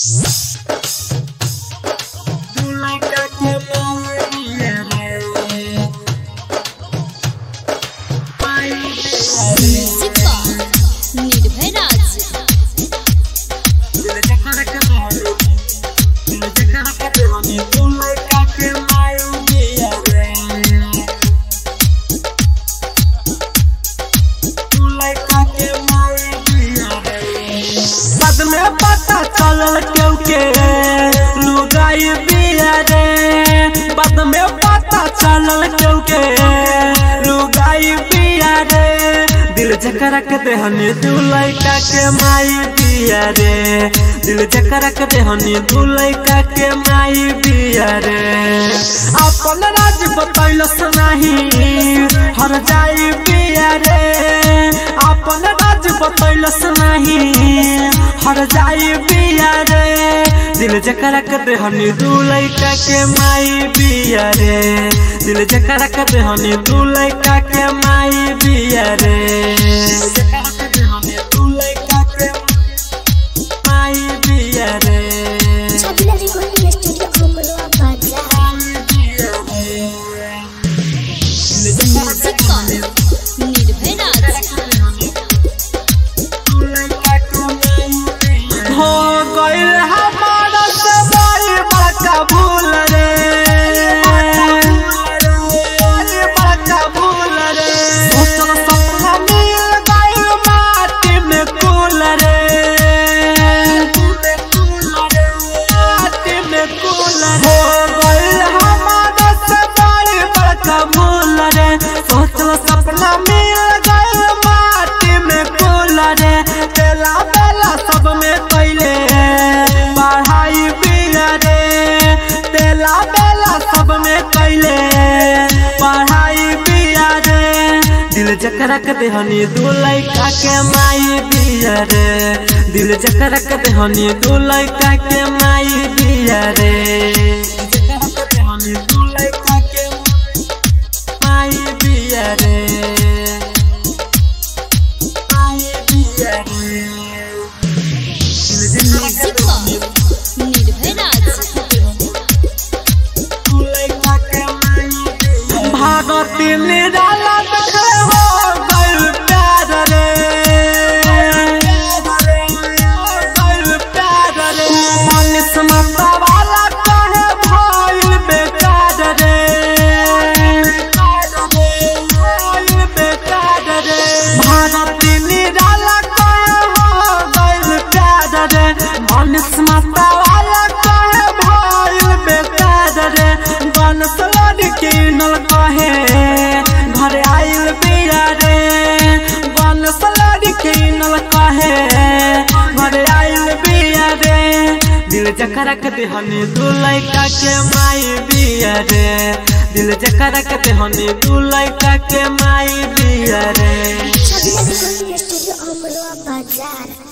music box निर्भय राज बाद में पता चलल केहू के लुगाई बिया रे बाद में पता चलल केहू के लुगाई बिया रे दिल जकरा के देहनी दू लइका के माई बिया रे दिल जकरा के देहनी दू लइका के माई बिया रे अपन राज बतैलस नहीं हर जाई बिया रे अपन राज बतैलस नहीं हर जाई बिया रे दिल जकरा के देहनी दू लइका के माई बिया रे दिल जकरा के देहनी दू लइका के माई बिया रे दू लइका के माई बिया रे छबिला रिकॉर्डिंग स्टूडियो अमरोहा बाजार म्युझिक बॉक्स निर्भय राज हो गइल हमारा से बड़ी बड़का भूल रे बड़ी बड़का भूल रे सोचल सपना मिल गइल माटी में कुल रे माटी में कुल रे हो गइल हमारा से बड़ी बड़का भूल रे सोचल सपना मिल गइल माटी में कुल रे बेला बेला सब में कैले पढ़ाई बिया रे बेला बेला सब में कैले पढ़ाई बिया रे दिल जकरा के देहनी दू लइका के माई बिया रे दिल जकरा के देहनी दू लइका के माई बिया रे जकरा के देहनी दू लइका के माई बिया रे माई बिया रे म्युझिक बॉक्स निर्भय राज भागती निराला देखले हो गइल प्यार रे गइल प्यार रे मन समता वाला कहे भइल बेकार रे भइल बेकार रे भागती निराला कहे हो गइल प्यार रे मन समता वाला कहे भइल बेकार रे बन सलड किनल कहे घर आइल बिया रे बन सलड किनल कहे घर आइल बिया रे दिल जकरा के देहनी दू लइका के माई बिया रे दिल जकरा के देहनी दू लइका के माई बिया रे छबिला रिकॉर्डिंग स्टूडियो अमरोहा बाजार